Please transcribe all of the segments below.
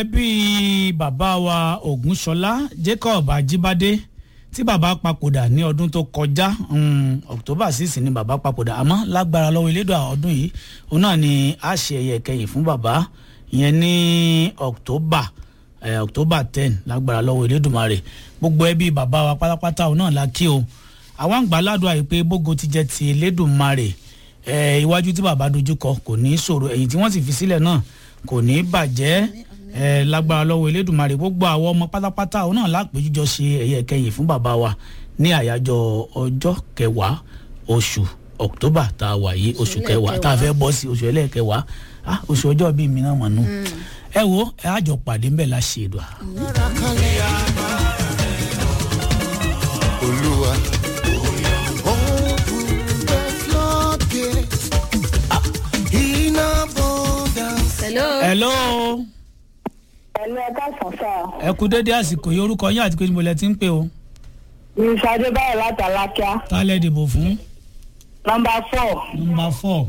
bí bàbá wa ògúnṣọlá jacob ajíbádé tí bàbá papòdà ní ọdún tó kọjá um, october six ni bàbá papòdà àmọ́ lágbára lọ́wọ́ elédò ọdún yìí òun náà ni a ṣe ẹ̀yẹ kẹyìn fún bàbá ìyẹn ní october eh, october ten lágbára lọ́wọ́ elédùnmarè gbogbo ẹbí bàbá wa pátápátá òun náà la kí o àwọn àgbà ládùn àyè pé bógo ti jẹ́ ti elédùnmarè eh, iwájú tí bàbá dojúkọ kò ní í ṣòro ẹ̀yìn tí wọ́n sì fi sílẹ̀ náà kò ní í bàjẹ́ ẹ lágbára lọ́wọ́ elédùnmarè gbogbo àwọn ọmọ pátápátá òun náà lápèjújọ ṣe ẹ̀yẹ kẹyìn fún bàbá wa ní àyájọ́ ọjọ́ kẹwàá oṣù october tá a wà yìí oṣù kẹwàá tá a fẹ́ bọ́ sí oṣù ẹlẹ́ẹ̀kẹwàá ah oṣù ọjọ́ bíi mi náà mọ̀ nù ẹ wo ẹ á jọ pàdé ńbẹ̀ la ṣe èdò à. olúwa. Open the floodgates in abundance. hello. hello ẹ̀lú ẹ̀ka sànsà ẹ kú dédé àsìkò yìí orúkọ yín àti pé níbo lẹ ti ń pè o ní sade báyìí láti alákíá tá a lẹ dìbò fún nọmba four. nọmba four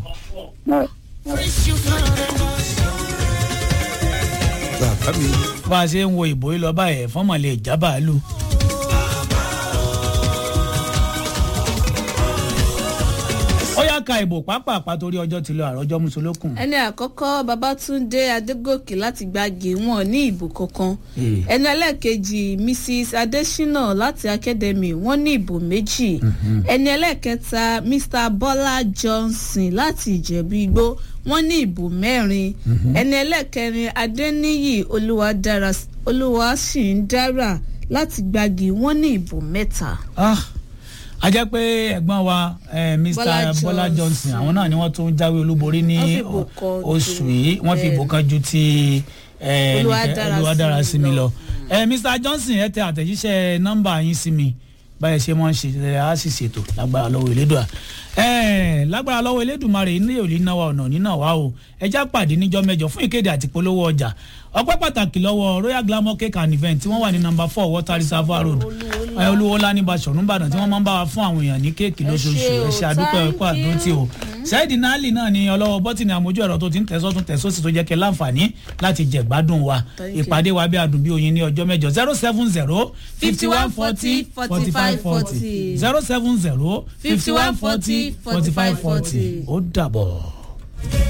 bàbá mi. bá a ṣe ń wo ìbò yìí lọ báyìí fọ́mọ̀ lè já bàálù. ó yá ka ìbò pápá torí ọjọ́ ti lọ àròjọ́ mùsùlùkùn. ẹni àkọ́kọ́ babatunde adégòkè láti gbági wọn ní ìbò kankan Eh. ẹni ẹlẹ́ẹ̀kejì mrs adesina láti academy wọn ní ìbò méjì ẹni ẹlẹ́ẹ̀kẹta mr bọ́lá johnson láti ìjẹ̀bú igbó wọn ní ìbò mẹ́rin ẹni ẹlẹ́ẹ̀kẹrin adeniyi olúwadára olúwaṣìndára láti gbági wọn ní ìbò mẹ́ta. Ah, a jẹ́ pé ẹ̀gbọ́n wa eh, mr Bọ́lá bọ́lá johnson Johnson. àwọn náà ni wọ́n tún jáwé olúborí ní Wọ́n fi ìbò kan oṣù ju- yìí wọ́n fi ìbò kan ju ti eh, Olúwadára olúwadára sí mi sí mi lọ. lọ. Eh, mr johnson ẹ tẹ àtẹ̀jíṣẹ́ nọ́mbà yín sí mi báyẹn ṣe mọ́ ń ṣe ẹ á sì ṣètò lágbára lọ́wọ́ elédùà ẹ lágbára lọ́wọ́ elédùmarè ní òní náà wà ọ̀nà nínà wá o ẹ já pàdé níjọ́ mẹ́jọ fún ìkéde àti polówó ọjà ọpẹ́ pàtàkì lọ́wọ́ royal glamour cake and event tí wọ́n wà ní number four water reservoir road ẹ olúwo ńlá ní basọ̀rún ìbàdàn tí wọ́n máa ń bá wa fún àwọn èèyàn ní kéèkì lóṣooṣù ṣé o, ẹ ṣe àdúpẹ́ thank ẹ̀kọ́ àdúrótì o ṣẹ́ẹ̀dì náàlì náà ni ọlọ́wọ́ bọ́tìnì àmójú ẹ̀rọ tó ti ń tẹ̀sọ́ tún tẹ̀sọ́ sí tó jẹ́ kẹ́ láǹfààní láti jẹ̀ gbádùn wa Thank you. ìpàdé wa bí adùn bí oyin ní ọjọ́ mẹ́jọ zero seven zero fifty one forty forty five forty zero seven zero fifty one forty forty five forty ó dàbọ̀.